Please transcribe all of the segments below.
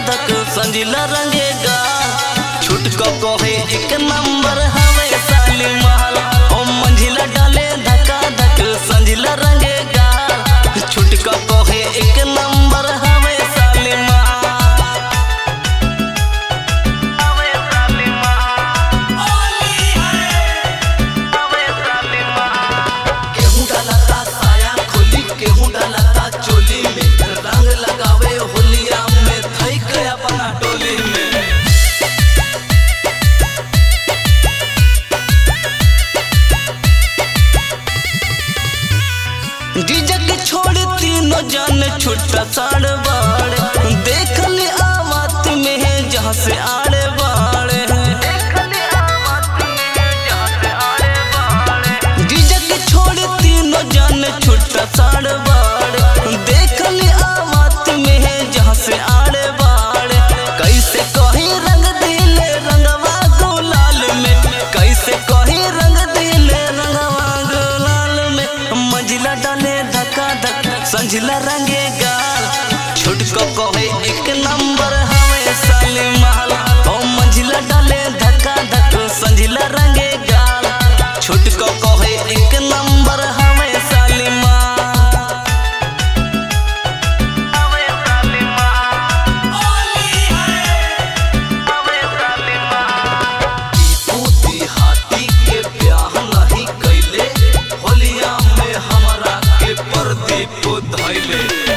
धक संजिला रंगेगा छुटको कोहे एक नंबर हवे साली महल ओ मंजिला डाले धका धक संजिला रंगेगा छुटको कोहे एक नंबर हवे साली महल हवे साली महल हवे साली महल गेहूं डालता साया खोली गेहूं डालता चोली में रंग लगावे होलिया में थई गया अपना टोली में गिजक छोड़ तीनों जान छुट्टा साड़ बाड़े देखली आवात में है जहाँ से आड़े बाड़े गिजक छोड़ तीनों जान छुट्टा साड़ बाड़े देखली आवात में है जहाँ से आड़े बाड़े कैसे कही रंग दिले रंगवा गुलाल में कैसे कही रंग दिले रंगवा गुलाल में मंजिला डाले धक्का धक संझिला रंगे गाल छुटको कहे एक नंबर हवे साले महल ओ मंजिला डाले धक्का धक संझिला रंगे गाल छुटको कहे एक नंबर हवे साले महल हवे साले महल हवे साले महल टीपू हाथी के ब्याह नहीं कैले होलिया में हमरा के प्रदीप धैले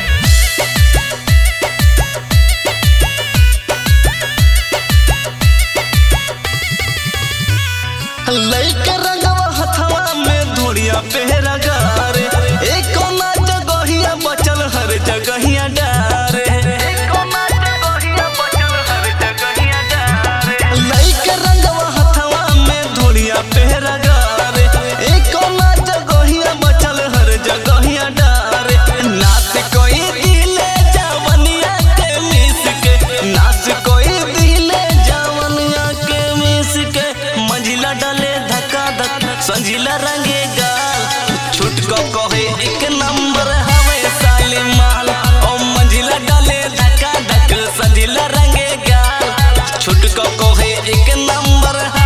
लइका रंगवा हथवा में धुड़िया पेहरा गारे एक कोना जगहिया बचल हर जगहिया डारे लइका रंगवा हथवा में धुड़िया पेहरा गारे एक कोना जगहिया बचल हर जगहिया डारे नाच कोई दिले जवनिया के मिस के नाच कोई दिले जवनिया के मिस के मंजिला डाले धक्का धक संजिला रंगे गाल छुटको कहे एक नंबर हवे साले माल ओ मंजिला डाले धक्का धक संजिला रंगे गाल छुटको कहे एक नंबर